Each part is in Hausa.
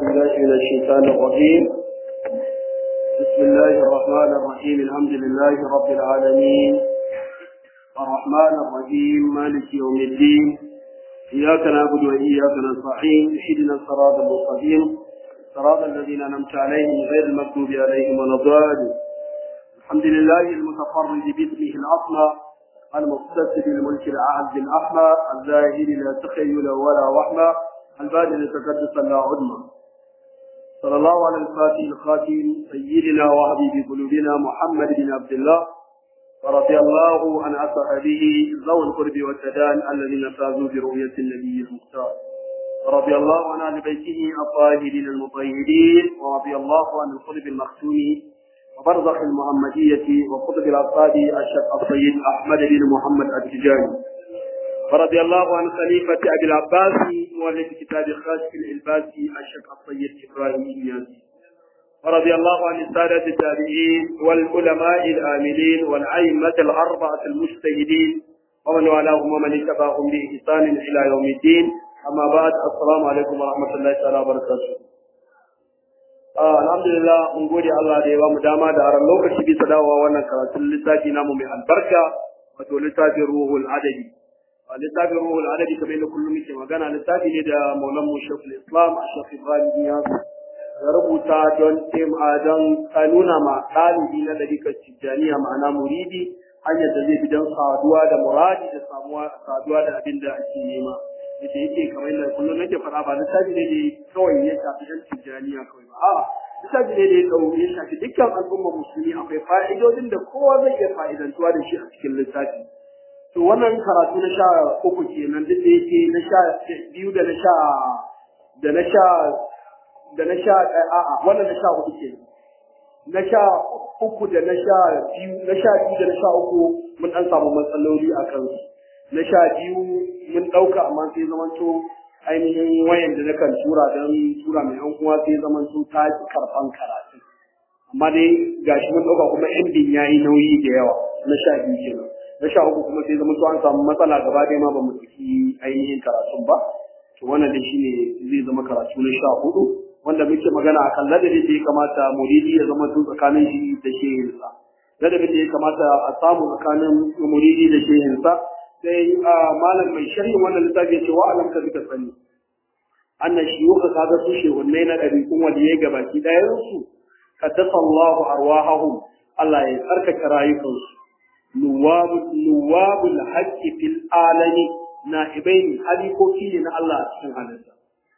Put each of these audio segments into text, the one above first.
بالله من الشيطان الرجيم بسم الله الرحمن الرحيم الحمد لله رب العالمين الرحمن الرحيم مالك يوم الدين إياك نعبد وإياك نستعين اهدنا الصراط المستقيم صراط الذين أنعمت عليهم غير المغضوب عليهم ولا الضالين الحمد لله المتفرد باسمه الأصلى المقتصد بالملك العهد الأحمى الزاهد لا تخيل ولا وحمى البادل تقدس لا عدمى صلى الله على الفاتح الخاتم سيدنا وحبيب قلوبنا محمد بن عبد الله ورضي الله عن أصحابه ذوي القرب والتدان الذين فازوا برؤية النبي المختار ورضي الله عن أهل بيته الطاهرين المطهرين ورضي الله عن القلب المختوم وبرزخ المحمدية وقطب الأصحاب الشيخ السيد أحمد بن محمد التجاني ورضي الله عن خليفة أبي العباس مؤلف كتاب خاشف الإلباسي الشيخ السيد إبراهيم الياسي ورضي الله عن السادة التابعين والعلماء الآمنين والأئمة الأربعة المجتهدين ومن والاهم ومن اتبعهم بإحسان إلى يوم الدين أما بعد السلام عليكم ورحمة الله تعالى وبركاته alhamdulillah mun gode Allah da ya bamu dama da aran lokaci bisa dawowa wannan karatun littafi namu mai albarka wato littafin ruhul adabi littafin ruhul adabi kamar yadda kullum muke magana littafi ne da maulan mu shekul islam a shekul ibrahim ya ya rubuta don tema don nuna ma ɗalibi na ɗarikar tijjaniya ma'ana muridi hanyar da zai bi don saduwa da muradi da samuwa saduwa da abin da ake nema yadda yake kamar yadda kullum nake faɗa ba littafi ne da kawai ya shafi yan tijjaniya kawai ba a'a littafi ne da ya ɗau ya shafi dukkan al'ummar musulmi akwai fa'idodin da kowa zai iya fa'idantuwa da shi a cikin littafi to wannan karatu na sha uku kenan duk da yake na sha biyu da na sha da na sha da na sha a'a wannan na sha uku kenan na sha uku da na sha biyu na sha biyu da na sha uku mun dan samu matsaloli a kansu na sha biyu mun ɗauka amma sai zamanto ainihin wayan da nakan tura don tura mai yan uwa sai zamanto ta ki karɓan karatu amma dai gashi mun ɗauka kuma endin ya yi nauyi da yawa na sha biyu kenan na sha uku kuma sai zamanto an samu matsala gaba ɗaya ma ba mu ɗauki ainihin karatun ba to wannan dai shine zai zama karatu na sha hudu wanda muke magana akan ladabin da ya kamata muridi ya zama tun tsakanin shi da shehinsa ladabin da ya kamata a samu tsakanin muridi da shehinsa sai malam mai sharhin wannan littafi ya ce wa alam ka duka sani annan shiyuka kaga su shehunnai na ɗabi'un waliyai gabaki ɗayan su kaddasa Allahu arwahahum Allah ya tsarkake rayukansu nuwabul haqqi fil alami na'ibaini halikoki ne na Allah a cikin halitta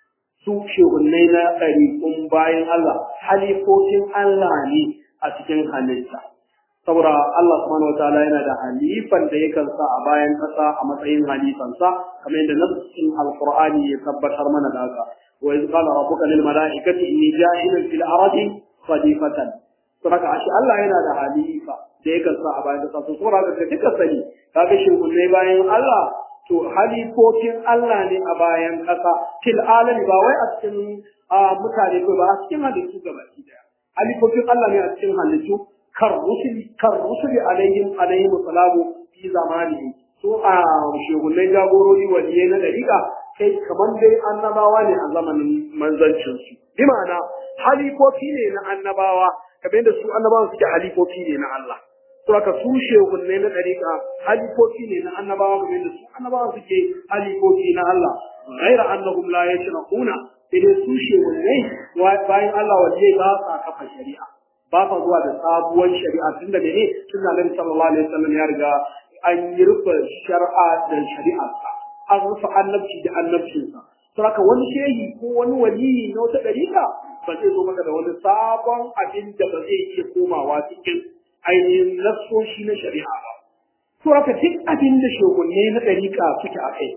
su shehunnai na ɗariƙun bayan Allah halifofin Allah ne a cikin halitta saboda Allah subhanahu wataala yana da halifan da yakan sa a bayan ƙasa a matsayin halifansa kamar yadda nassin alqur'ani ya tabbatar mana da haka wa iz qala rabbuka lil mala'ikati inni ja'ilun fil ardi khalifatan saboda ashe Allah yana da halifa da yakan sa a bayan ƙasa to saboda haka duka sani kaga shehunnai bayan Allah to halifofin Allah ne a bayan ƙasa fil alami ba wai a cikin mutane ko ba a cikin halittu gaba daya halifofin Allah ne a cikin halittu kar rusuli kar rusuli alaihim alaihim salamu fi zamani so a shegunai jagorori waliyai na dariƙa kai kamar dai annabawa ne a zamanin manzancin su bi ma'ana halifofi ne na annabawa kamar yadda su annabawa suke halifofi ne na Allah to haka su shegunai na dariƙa halifofi ne na annabawa kamar yadda su annabawa suke halifofi na Allah ghaira annahum la yashraquna sai dai su shegunai bayan Allah waliyai ba sa kafa shari'a ba fa zuwa da sabuwar shari'a tun da mene tun da Nabi sallallahu alaihi wasallam ya riga an yi rufe shari'a da shari'a an rufe annabci da annabcinsa to haka wani shehi ko wani waliyi na wata dariƙa ba zai zo maka da wani sabon abin da ba zai iya komawa cikin ainihin nassoshi na shari'a ba to haka duk abin da shugunne na dariƙa suke a kai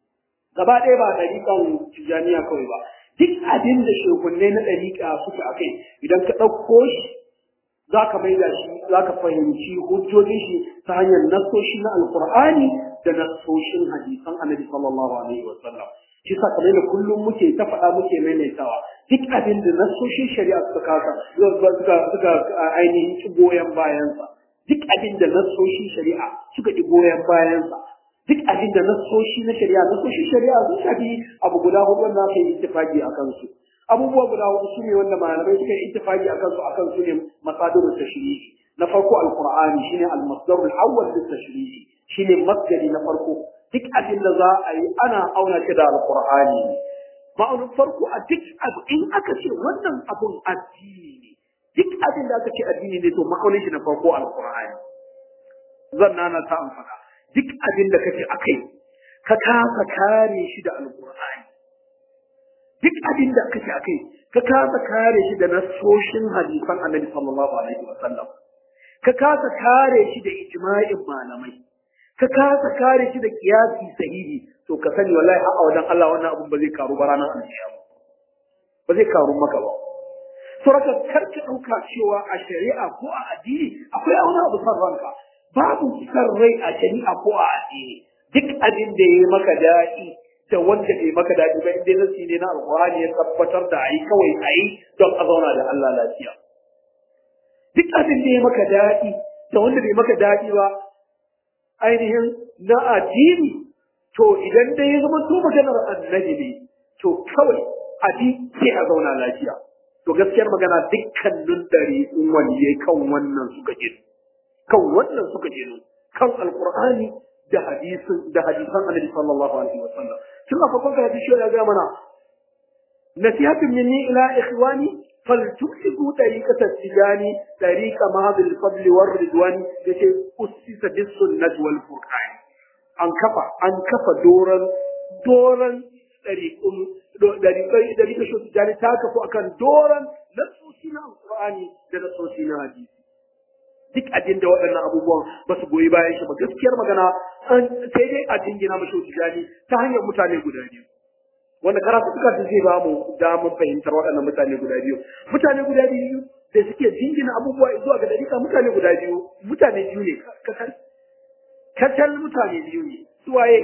gaba ɗaya ba dariƙan tijaniya kawai ba duk abin da shugunne na dariƙa suke a kai idan ka ɗauko shi za ka maida shi za ka fahimci hujjojin shi ta hanyar nassoshi na alkur'ani da nassoshin hadisan annabi sallallahu alaihi wa sallam shi sa kamar da kullum muke ta faɗa muke maimaitawa duk abin da nassoshin shari'a suka kasa suka suka ainihin ci goyon bayansa duk abin da nassoshin shari'a suka ci goyon bayansa duk abin da nassoshi na shari'a nassoshin shari'a sun shafi abu guda hudu wanda aka yi ittifaqi a kansu abubuwa guda hudu su ne wanda malamai suka yi ittifaqi akan su akan su ne masadirul tashri'i na farko alqur'ani shine al-masdarul awwal lit tashri'i shine masdari na farko duk abin da za a yi ana auna shi da alqur'ani ma'aunin farko a duk abu in aka ce wannan abun addini ne duk abin da aka ce addini ne to ma'aunin shi na farko alqur'ani zan nana ta an faɗa duk abin da kace akai ka kasa kare shi da alqur'ani duk abin da kace akai ka kasa kare shi da nasoshin hadisan annabi sallallahu alaihi wasallam ka kasa kare shi da ijma'in malamai ka kasa kare shi da kiyasi sahihi to ka sani wallahi a wajen Allah wannan abun ba zai karu ba ranar alkiyama ba zai karu maka ba saboda karka dauka cewa a shari'a ko a addini akwai wani abu san ranka babu san rai a shari'a ko a addini duk abin da ya maka daɗi da wanda bai maka daɗi ba inda nasi ne na alƙur'ani ya tabbatar da ayi kawai ayi don a zauna da Allah lafiya duk abin da ya maka daɗi da wanda bai maka daɗi ba ainihin na addini to idan dai ya zama to maganar annabi ne to kawai abi sai a zauna lafiya to gaskiyar magana dukkanin dare in wani kan wannan suka gino kan wannan suka gino kan alqur'ani da hadisin da hadisan annabi sallallahu alaihi wasallam tun a farkon hadisi ya ga mana nasihatun minni ila ikhwani فلتمسكوا طريقة التجان طريق مهض الفضل والرضوان التي أسس بالسنة والفرقان an kafa an kafa doran doran ɗariƙun ɗariƙa shi tijani ta kafu akan doran nasosi na alƙur'ani da nasosi na hadisi duk abin da waɗannan abubuwan ba su goyi bayan shi ba gaskiyar magana sai dai a jingina mashi tijani ta hanyar mutane guda biyu wanda karatu suka ta zai ba mu damar fahimtar waɗannan mutane guda biyu mutane guda biyu da suke jingina abubuwa zuwa ga dariƙa mutane guda biyu mutane biyu ne kacal kacal mutane biyu ne suwaye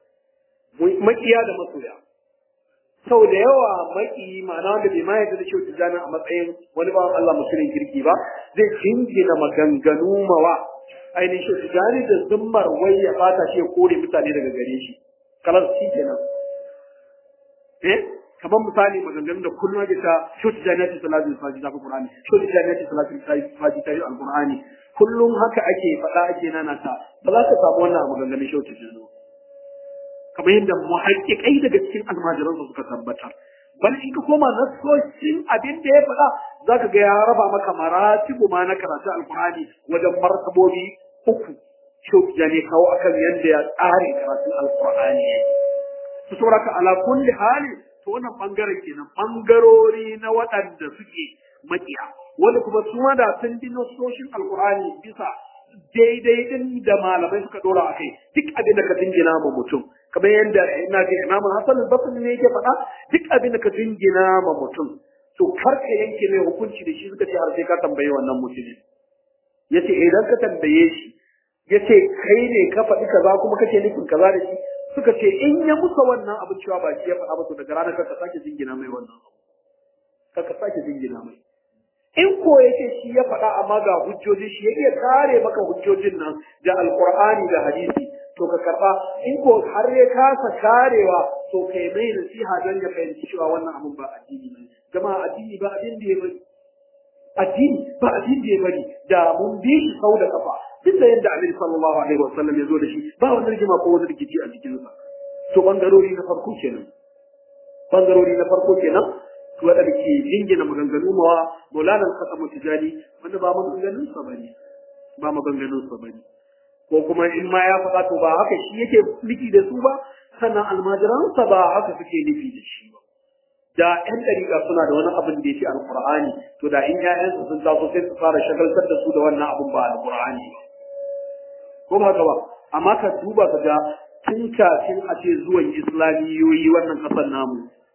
makiya da masoya sau da yawa maki ma'ana wanda bai ma yadda da kyau tijjani a matsayin wani bawan Allah musulun kirki ba zai jingina maganganu mawa ainihin shi tijjani da zummar wai ya fata shi ya kore mutane daga gare shi kalar shi kenan eh kamar misali maganganun da kullum ake ta shoti jannati salatul fajr ta qur'ani shoti jannati salatul fajr ta alqur'ani kullum haka ake faɗa ake nana ta ba za ka samu wannan maganganun shoti jannati kamar yadda muhaqqiqai daga cikin almajiran su suka tabbatar bal in ka koma nasoshin abin da ya faɗa za ka ga ya raba maka maratibu ma na karatu alqur'ani wajen martabobi uku shoti jannati kawo akan yadda ya tsare karatun alqur'ani yake su sauraka ala kulli hali to wannan bangaren kenan bangarori na waɗanda suke makiya wanda kuma su da sun bi nasoshin alkur'ani bisa daidai din da malamai suka dora a kai duk abin da ka jingina ma mutum kamar yadda ina ga imamu hasan al-basri ne yake faɗa duk abin da ka jingina ma mutum to kar ka yanke mai hukunci da shi suka ce har sai ka tambaye wannan mutumin yace idan ka tambaye shi yace kai ne ka faɗi kaza kuma kake nufin kaza da shi suka ce in ya musa wannan abin cewa ba shi ya faɗa ba to daga ranar ka sake jingina mai wannan abu ka sake jingina mai in ko yake shi ya faɗa amma ga hujjoji shi ya iya kare maka hujjojin nan da alqur'ani da hadisi to ka karba in ko har ya kasa karewa to kai mai nasiha don ya fahimci cewa wannan abin ba addini ne jama'a addini ba abin da ya bari addini ba abin da ya bari da mun bi shi sau da kafa duk da yadda Annabi sallallahu alaihi wasallam ya zo da shi ba wani rigima ko wani rikici a cikin sa to bangarori na farko kenan bangarori na farko kenan to wanda ke jingina maganganu mawa Maulana Al-Qasim Tijani wanda ba maganganun sa bane ba maganganun sa bane ko kuma in ma ya faɗa to ba haka shi yake nufi da su ba sannan almajiransa ba haka suke nufi da shi ba da ƴan ɗariƙa suna da wani abin da ya ce alƙur'ani to da in ƴaƴansu sun taso sai su fara shagaltar da su da wannan abin ba alƙur'ani ba ko ba haka ba amma ka duba ka ga tun kafin a ce zuwan islamiyoyi wannan ƙasar namu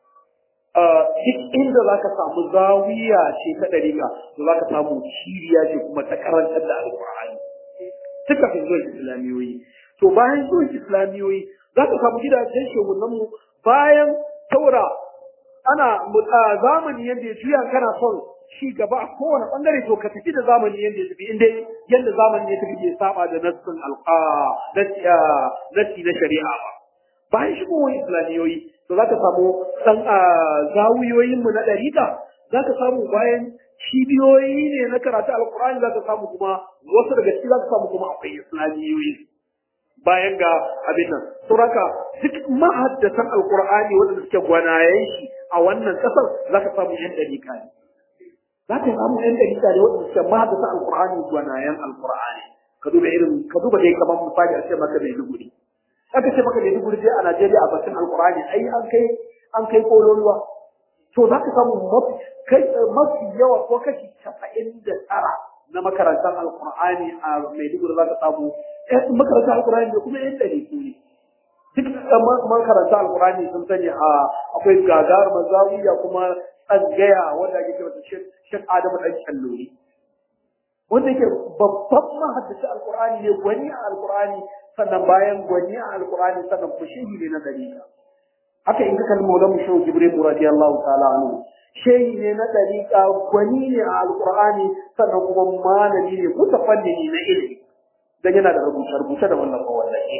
duk inda za ka samu zawiya ce ta ɗariƙa to za ka samu shiriya ce kuma ta karantar da alƙur'ani tun kafin zuwan islamiyoyi to bayan zuwan islamiyoyi za ka samu gidajen shehunanmu bayan taura ana zamani yadda ya juya kana son ci gaba a kowane bangare to ka tafi da zamani yadda ya tafi inda yadda zamani ya tafi bai saba da nassin alqa nassi na shari'a ba bayan shigowar islamiyoyi to za ka samu dan a zawiyoyin mu na dariƙa zaka samu bayan cibiyoyi ne na karatu alqur'ani zaka samu kuma wasu daga ciki zaka samu kuma akwai islamiyoyi bayan ga abin nan suraka duk mahaddatan alqur'ani wanda suke gwanayen shi a wannan kasar zaka samu yan dariƙa ne zaka samu yan dariƙa ne wanda suke mahaddatan alqur'ani gwanayen alqur'ani ka duba irin ka duba dai kamar misali a ce maka mai duguri aka ce maka mai duguri dai a Najeriya a bakin alqur'ani ai an kai an kai kololuwa to za ka samu mafi yawa ko kashi casa'in da tara na makarantar alkur'ani a maiduguri za ka samu makarantar alkur'ani da kuma yan ɗari su ne duk makarantar alkur'ani sun sani a akwai gagar mazawiya kuma tsangaya wanda ake kira shek adamu ɗan kyallori wanda yake babban mahaddaci alkur'ani ne gwani a alkur'ani sannan bayan gwani a alkur'ani sannan fushihi ne na dariƙa haka in ka kalli maulan mu shehu jibril radiyallahu ta'ala anhu shehi ne na dariƙa gwani ne a alqur'ani sannan kuma malami ne mutafannini na ilimi dan yana da rubuce rubuce da wannan wallahi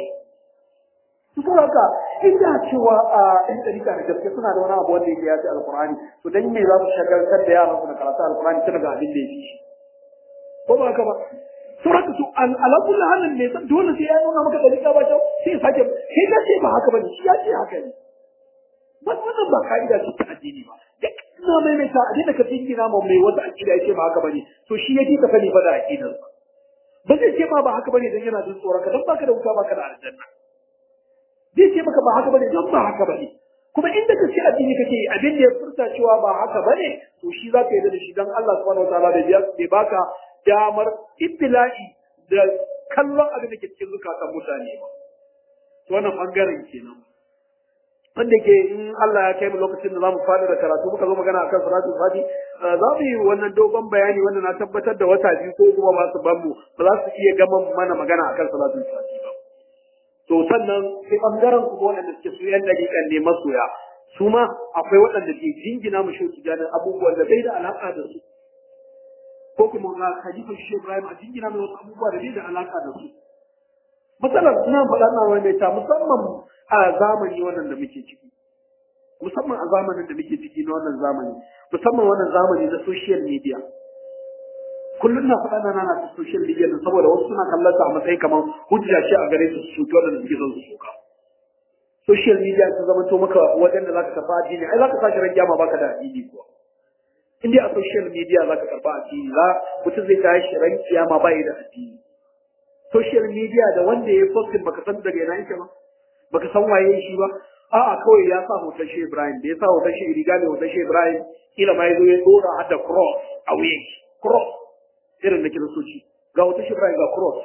to haka inda cewa a ɗan dariƙa da gaske suna da wani abu wanda yake yafi alqur'ani to dan me za su shagaltar da yaran su da karatu alqur'ani tun daga abin da ya fi shi ko ba haka ba suraka su ala kulli halin ne dole sai ya nuna maka dariƙa ba kyau sai ya sake sai ka ce ba haka bane shi ya ce haka ne wannan ba ka'ida ce ta addini ba da ina maimaita a daina ka jingina ma mai wata aƙida ya ce ba haka bane to shi yake ka sani fa da aƙidar ba zai ce ma ba haka bane dan yana jin tsoron ka dan baka da wuta baka da aljanna zai ce maka ba haka bane dan ba haka bane kuma inda ka ce addini kake yi abin da ya furta cewa ba haka bane to shi za ka yi da shi dan Allah subhanahu wataala da bai baka damar ibtila'i da kallon abin da ke cikin zukatan mutane ba to wannan bangaren kenan wanda ke in Allah ya kai mu lokacin da zamu fada da karatu muka zo magana akan salatul fati za mu yi wannan dogon bayani wanda na tabbatar da wata biyu ko kuma ba su ban mu ba za su iya gama mana magana akan salatul fati ba to sannan sai bangaren ku waɗanda suke su yan dakikan ne masoya su ma akwai waɗanda ke jingina mu shi tijanin abubuwan da bai da alaka da su ko kuma ga khalifa shi Ibrahim a jingina mai wasu abubuwa da bai da alaka da su matsalar ina faɗa na wani ta musamman a zamani wannan da muke ciki musamman a zamanin da muke ciki na wannan zamani musamman wannan zamani na social media kullum na faɗa na nana ta social media din saboda wasu suna kallon ta a matsayin kamar hujja ce a gare su su cuta da suke son su suka social media ta zama to maka wajen da zaka tafi addini ai zaka sashi ran kiyama baka da addini kuwa in dai a social media zaka karba addini za mutum zai tashi ran kiyama bai da addini social media da wanda ya postin baka san daga ina yake ba baka san waye shi ba a'a kawai ya sa hoton shi Ibrahim da ya sa hoton shi riga mai hoton shi Ibrahim kila ma yazo ya dora har da cross a wuyan shi cross irin da kiristoci ga hoton shi Ibrahim ga cross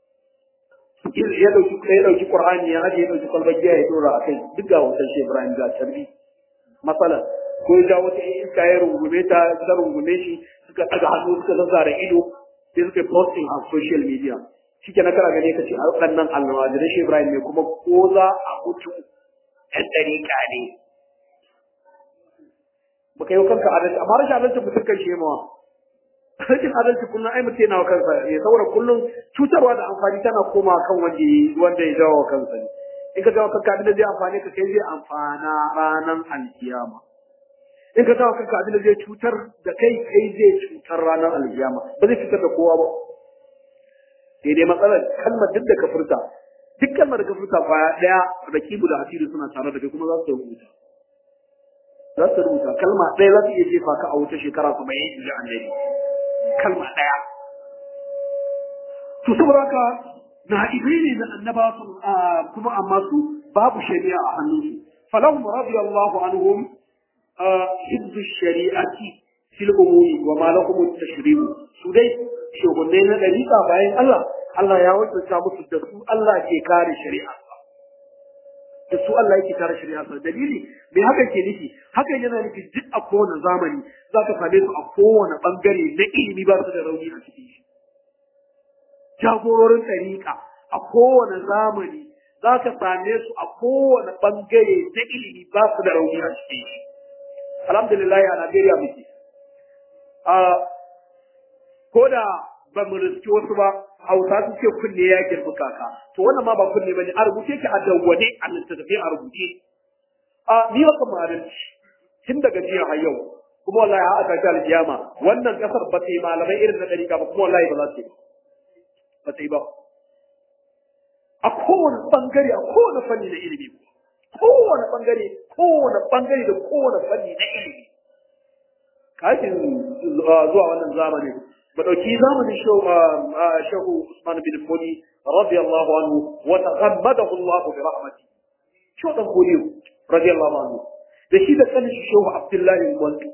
ya dauki ya dauki Qur'ani ya aje ya dauki kwalbar giya ya dora a kai duk ga hoton shi Ibrahim ga tarbi masalan ko ya ja wata iska ya rungume ta ta rungume shi suka daga hannu suka zazzara ido sai suka posting a social media shike na kara gane kace a waɗannan almajirai shi Ibrahim ne kuma ko za a mutu ɗan ɗariƙa ne baka yi kanka adalci amma rashin adalci mutum kan shi mawa rashin adalci kullum ai mutum yana wa kansa ya saboda kullum cutarwa da amfani tana koma kan wanda wanda ya jawo kansa ne in ka jawo kanka abin da zai amfani ka kai zai amfana ranar alkiyama in ka jawo kanka abin da zai cutar da kai kai zai cutar ranar alkiyama ba zai cutar da kowa ba sai dai matsalar kalmar duk da ka furta duk kalmar da ka furta kwaya daya rakibu da hasiri suna tare da kai kuma za su rubuta za su rubuta kalma ɗaya za su iya jefa ka a wuta shekara kuma yin inji annabi kalma ɗaya to saboda haka na ibai ne na annaba kuma amma su babu shari'a a hannunsu falahum radiyallahu anhum hibzu shari'ati fil umuri wa ma lahum at-tashri'u su dai shugunai na dariƙa bayan Allah Allah ya wakilta musu da su Allah ke kare shari'a da su Allah yake kare shari'a sa dalili me haka ke nufi haka yana nufi duk a kowane zamani za ka same su a kowane bangare na ilimi ba su da rauni a cikin shi jagororin ɗariƙa a kowane zamani za ka same su a kowane bangare na ilimi ba su da rauni a cikin shi alhamdulillah a Najeriya muke ko da ba mu riski wasu ba hausa su ce kunne ya girbi kaka to wannan ma ba kunne bane a rubuce ki a dawwane a littattafai a rubuce a ni wa kamar adalci tun daga jiya har yau kuma wallahi har aka ta alkiyama wannan kasar ba ta yi malamai irin na dariƙa ba kuma wallahi ba za su yi ba ta yi ba a kowane bangare a kowane fanni na ilimi kowane bangare kowane bangare da kowane fanni na ilimi kafin zuwa wannan zamanin ba dauki zamanin shehu Usman bin Fodi radiyallahu anhu wa taghammadahu Allah bi rahmati shehu dan Fodi radiyallahu anhu da shi da kanin shehu Abdullahi Gwandu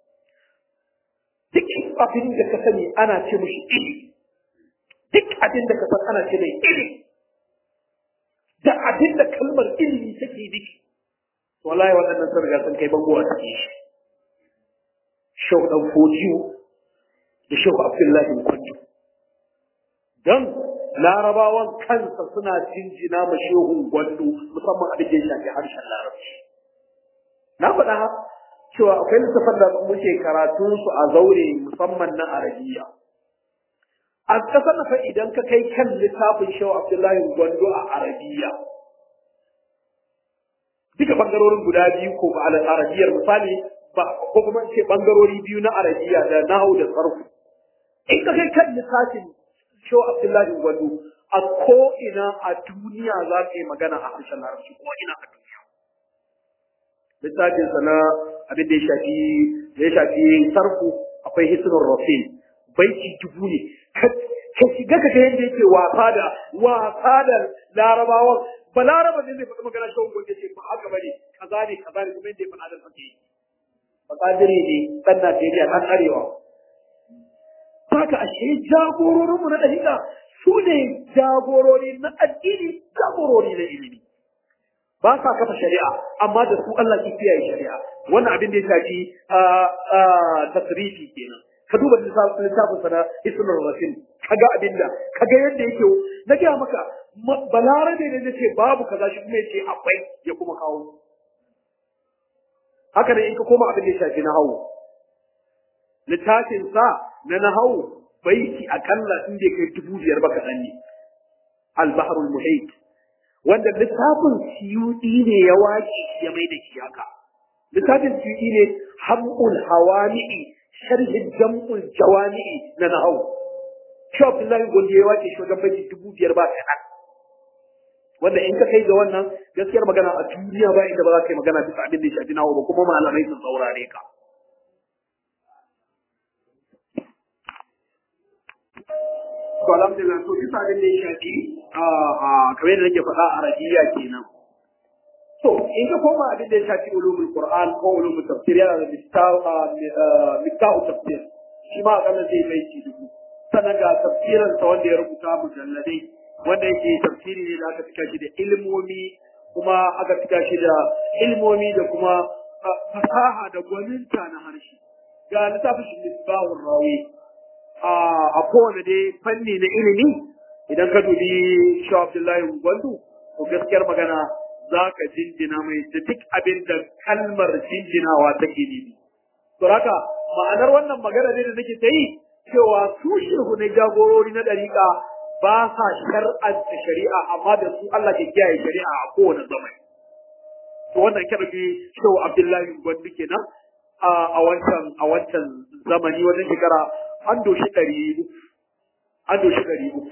duk abin da ka sani ana ce mushi ilimi duk abin da ka san ana ce mai ilimi da abin da kalmar ilimi take nufi wallahi waɗannan sun riga sun kai bango a cikin shi shehu dan Fodiyo da shehu Abdullahi Kwanto. Don larabawan kansa suna jinjina ma shehun gwando musamman a da shafi harshen larabci. Na faɗa cewa akwai littafan da muke karatun su a zaure musamman na arabiya. A ƙasar na idan ka kai kan littafin shehu Abdullahi Gwando a arabiya. Duka ɓangarorin guda biyu ko ba arabiyar misali ba ko kuma ce ɓangarori biyu na arabiya da nahu da sarfu. in ka kai kan lissafin sho Abdullahi Gwado a ko ina a duniya za ka yi magana a harshen larabci ko ina a duniya. Lissafin sa na abin da ya shafi da ya shafi sarfu akwai hisnul rasul baiti dubu ne ka shiga ka ga yadda yake wasa da wasa da larabawan ba laraba ne zai faɗi magana shawun gwanda ce ba haka bane kaza ne kaza ne kuma yadda ya faɗa da fake ba kadire ne ɗan Najeriya ɗan arewa Saka ashe jagororinmu na ɗariƙa su ne jagorori na addini, jagorori na ilimi. Ba sa kafa shari'a, amma da su Allah ke kiyaye shari'a. Wannan abin da ya shafi tasrifi kenan. Ka duba littafin sa na Ismar Rasul, ka ga abin da, ka ga yadda yake na gaya maka, balarabe ne zai ce babu kaza shi kuma ya ce akwai ya kuma kawo. Haka ne in ka koma abin da ya shafi na hawo. littafin sa na nahau baiti akalla in bai kai dubu biyar ba kaɗan ne al-bahrul muhit wanda littafin siyudi ne ya waƙe ya mai da shi haka littafin siyudi ne hamul hawami'i sharhin jam'ul jawami'i na nahau shi Abdullahi Gondi ya waƙe shi wajen baiti dubu biyar ba kaɗan wanda in ka kai ga wannan gaskiyar magana a duniya ba inda ba za ka yi magana bisa abin da ya shafi nawa ba kuma malamai sun saurare ka to alhamdulillah to bisa abin da ya shafi a kamar yadda nake faɗa a arabiya kenan to in ka koma abin da ya shafi ulumul qur'an ko ulumul tafsir yana da miftahu tafsir shi ma akalla zai mai ci dubu sannan ga tafsirin sa wanda ya rubuta mujalladai wanda yake tafsiri ne da aka cika shi da ilmomi kuma aka cika shi da ilmomi da kuma fasaha da gwaninta na harshe ga littafin shi misbahur rawi a kowane dai fanni na ilimi idan ka dubi shi Abdullahi Gwandu to gaskiyar magana za ka jinjina mai da duk abin da kalmar jinjinawa take nufi. To haka ma'anar wannan magana ne da nake ta yi cewa su shehu na jagorori na ɗariƙa ba sa shar'anta shari'a amma da su Allah ke kiyaye shari'a a kowane zamani. To wannan kada bi shehu Abdullahi Gwandu kenan a wancan a wancan zamani wajen shekara an doshi ɗari uku an doshi ɗari uku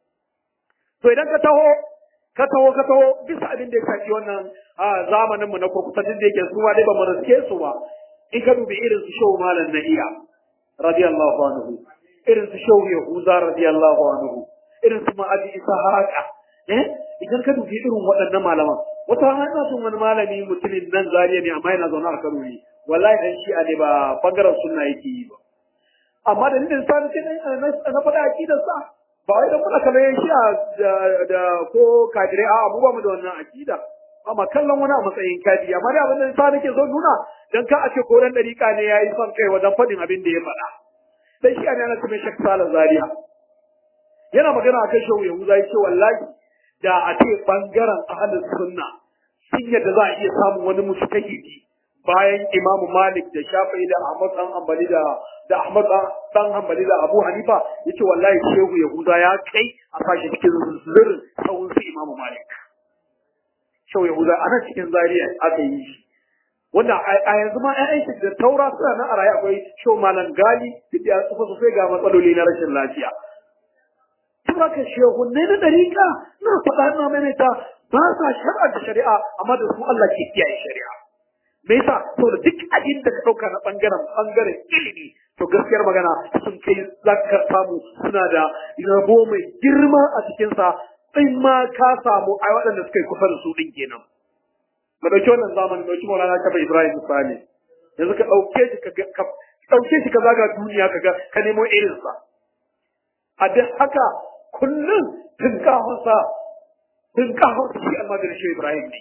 to idan ka taho ka taho ka taho bisa abin da ya shafi wannan zamanin mu na kurkusa duk da yake su ma dai ba mu riske su ba in ka dubi irin su shehu malam na iya radiyallahu anhu irin su shehu yahuza radiyallahu anhu irin su ma'aji isa haka eh idan ka dubi irin waɗannan malaman wata hana sun wani malami mutumin nan zariya ne amma yana zaune a Kano ne wallahi dan shi'a ne ba bangaren sunna yake yi ba amma da nidin sa ce na faɗa akidar sa ba wai da kuna kallon shi'a da ko kadire a mu ba mu da wannan akida amma kallon wani a matsayin kadi amma da abin da sa nake so nuna dan ka a ce ko dan dariƙa ne yayi son kai wajen faɗin abin da ya faɗa dan shi'a ne ana cikin shakka sala zaria yana magana akan shehu yahuza ya ce wallahi da a ce bangaren ahlus sunna sun yadda za a iya samun wani mustahidi bayan Imam Malik da Shafi'i da Ahmad dan Hanbali da da Ahmad dan Hanbali da Abu Hanifa yace wallahi Shehu Yahuda ya kai a fashi cikin zirin sahun su Imam Malik Shehu Yahuda ana cikin Zaria aka yi shi wanda a yanzu ma ƴaƴan shi da taura suna nan a raye akwai show malam gali duk da ya tsufa sosai ga matsaloli na rashin lafiya saboda shehunne na dariƙa na faɗa na maimaita ba sa shar'anta shari'a amma da su Allah ke kiyaye shari'a me yasa saboda duk abin da ka ɗauka na ɓangaren ɓangaren ilimi to gaskiyar magana sun kai za ka samu suna da rabo mai girma a cikinsa in ma ka samu a waɗanda suka yi kusa da su ɗin kenan mu ɗauki wannan zamanin ɗauki maulana kafa ibrahim misali yanzu ka ɗauke shi ka ɗauke shi ka zaga duniya ka ga ka nemo irinsa a duk haka kullum tunkahunsa tunkahunsa shi almadir shi ibrahim ne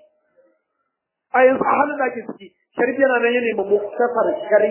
a yanzu a halin da ake ciki sharbi yana nan ya nemi muktasar sharhi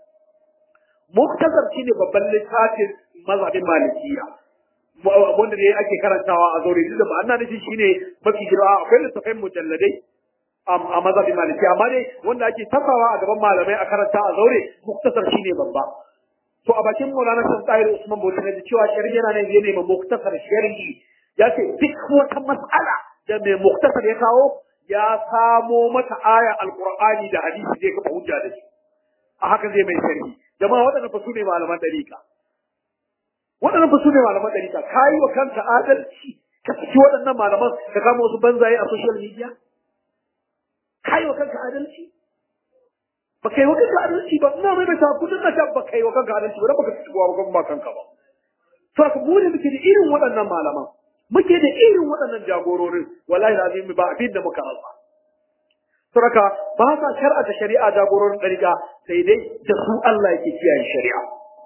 muktasar shine babban littafin mazhabin malikiya wanda ne ake karantawa a zaure duk da ma'ana nufi shine mafi girma akwai littafin mujalladai a mazhabin maliki amma dai wanda ake tafawa a gaban malamai a karanta a zaure muktasar shine babba to a bakin Maulana Shan Tahir Usman Bauchi ne cewa sharhi yana nan yana mai muktasar sharhi ya ce duk wata mas'ala da mai muktasar ya kawo ya samo mata aya alqur'ani da hadisi zai kafa hujja da shi a haka zai mai sharhi jama'a waɗannan fa su ne malaman dariƙa waɗannan fa su ne malaman dariƙa kayi wa kanka adalci ka saki waɗannan malaman ka kama wasu banzaye a social media kai wa kanka adalci ba kai wa kanka adalci ba ina mai ta kudin na ba kai wa kanka adalci ba dan baka ci wa ba kanka ba to ka mu ne muke da irin waɗannan malaman muke da irin waɗannan jagororin wallahi lazim ba abin da muka rasa Suraka ba sa shar'ata shari'a jagororin ɗariƙa sai dai da su Allah yake kiyaye shari'a.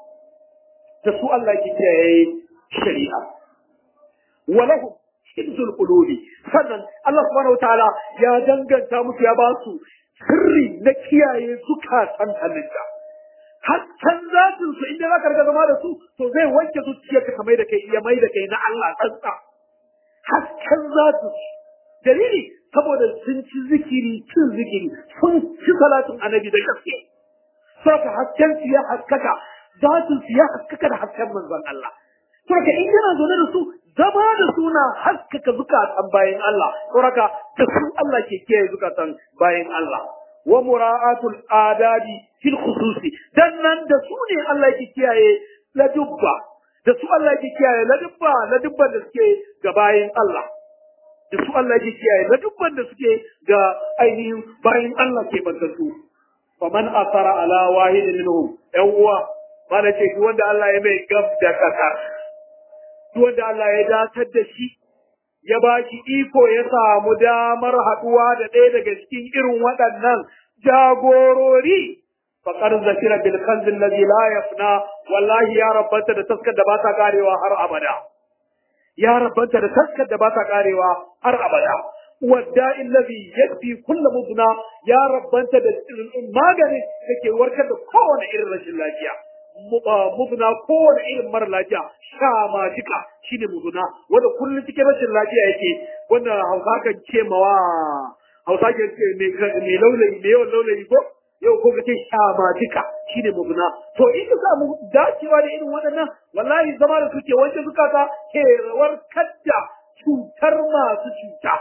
Da su Allah yake kiyaye shari'a. Walahu hibzul qulubi sannan Allah subhanahu wataala ya danganta musu ya ba su sirri na kiyaye zukatan halitta hasken zatin su inda za ka riga zama da su to zai wanke zuciyarka ka mai da kai ya mai da kai na Allah tsantsa hasken zatin su dalili saboda sun ci zikiri cin zikiri sun ci salatin annabi da gaske saka hasken su ya haskaka zatin su ya haskaka da hasken manzon Allah saka in yana zaune da su zama da suna haskaka zukatan bayan Allah saboda da su Allah ke kiyaye zukatan bayan Allah wa mura'atul adabi fil khususi dan nan da su ne Allah yake kiyaye ladubba da su Allah yake kiyaye ladubba ladubban da suke ga bayan Allah da su Allah yake kiyaye ladubban da suke ga ainihin bayan Allah ke bantattu faman asara ala wahidin minhum yan uwa mana ce duk wanda Allah ya mai gab da kasa duk wanda Allah ya datar da shi ya ba shi iko ya samu damar haɗuwa da ɗaya daga cikin irin waɗannan jagorori faƙar zakira bil kanzin ladhi la yafna wallahi ya rabbanta da taskar da ba ta karewa har abada ya rabbanta da taskar da ba ta karewa har abada wadda illazi yakfi kullu mubna ya rabbanta da maganin da ke warkar da kowane irin rashin lafiya mubna kowane irin mara lafiya sha ma jika shine mubna wanda kullum cikin rashin lafiya yake wanda hausa kan ce mawa hausa kan ce mai laulayi mai yawan laulayi ko yau ko kace sha ma jika shine mubna to in ka samu dacewa da irin waɗannan wallahi zama da suke wanke zukata ke warkar da cutar masu cuta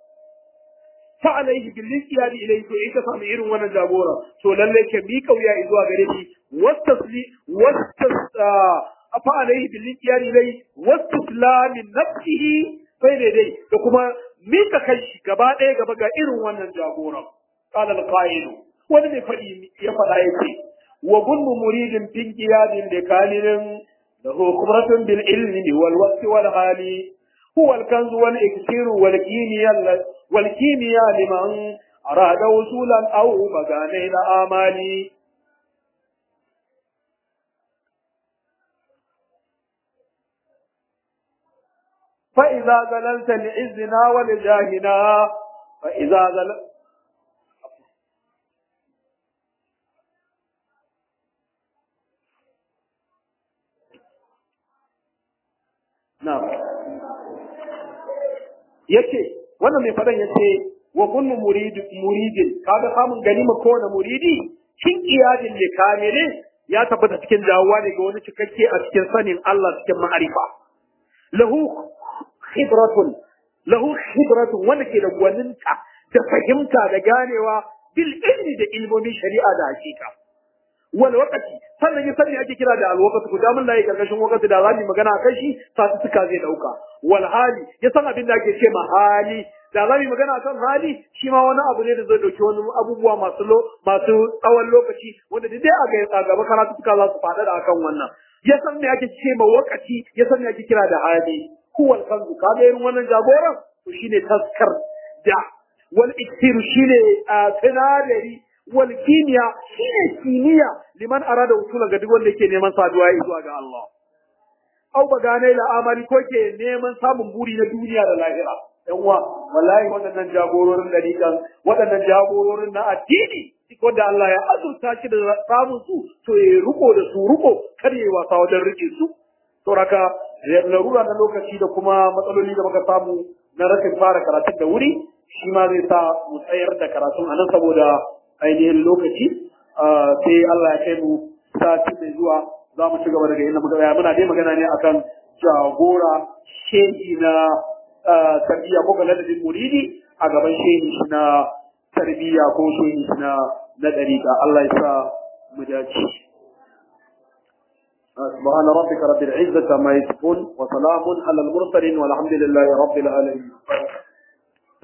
fa alaihi bil istiyadi ilayhi to in ka samu irin wannan jagora to lalle ke mi kauya zuwa gare shi wastasli wastas fa alaihi bil istiyadi ilayhi wastaslam nafsihi sai dai dai da kuma mika kai shi gaba ɗaya gaba ga irin wannan jagora qala al qa'il wani mai faɗi ya faɗa yake wa kullu muridin fin qiyadin da kalilin lahu khubratun bil ilmi wal waqti wal hali هو الكنز والإكسير والكيمياء والكيمياء لمن أراد وصولا أو مغاني الآمال فإذا زللت لعزنا ولجاهنا فإذا زللت نعم yace wannan mai fadan yace wa kullu murid muridin kaga samun ganima ko na muridi kin iyadin ne kamile ya tabbata cikin dawowa ne ga wani cikakke a cikin sanin Allah cikin ma'arifa lahu khibratun lahu khibratun wanda ke da gwaninta da fahimta da ganewa bil ilmi da ilmomin shari'a da hakika wal waqti sannan ya sani ake kira da al waqti ku da mun layi karkashin waqti da zamu magana kai shi sati suka zai dauka wal hali ya san abin da ake ce ma hali da zamu magana kan hali shi ma wani abu ne da zai dauki wani abubuwa masu lo masu tsawon lokaci wanda dai a gaba karatu suka za su faɗa da akan wannan ya san me ake ce ma waqti ya san me ake kira da hali huwal kanzu kaga irin wannan jagoran to shine taskar da wal iksir shine sinadari wal kimiya shine kimiyya liman arada usula ga duk wanda yake neman saduwa zuwa ga Allah au bagane la amali ko ke neman samun buri na duniya da lahira yan uwa wallahi waɗannan jagororin dariƙan waɗannan jagororin na addini wanda Allah ya azurta shi da samun su to ya riko da su riko kar ya wasa wajen rike su to raka larura na lokaci da kuma matsaloli da muka samu na rashin fara karatun da wuri shi ma zai sa mu tsayar da karatun a nan saboda ainihin lokaci sai Allah ya kai mu sati mai zuwa za mu ci gaba daga inda muka tsaya muna dai magana ne akan jagora shehi na tarbiyya ko ga ladabin muridi a gaban shehi na tarbiyya ko shehi na na dariƙa Allah ya sa mu dace سبحان ربك رب العزة ما يصفون وسلام على المرسلين والحمد لله رب العالمين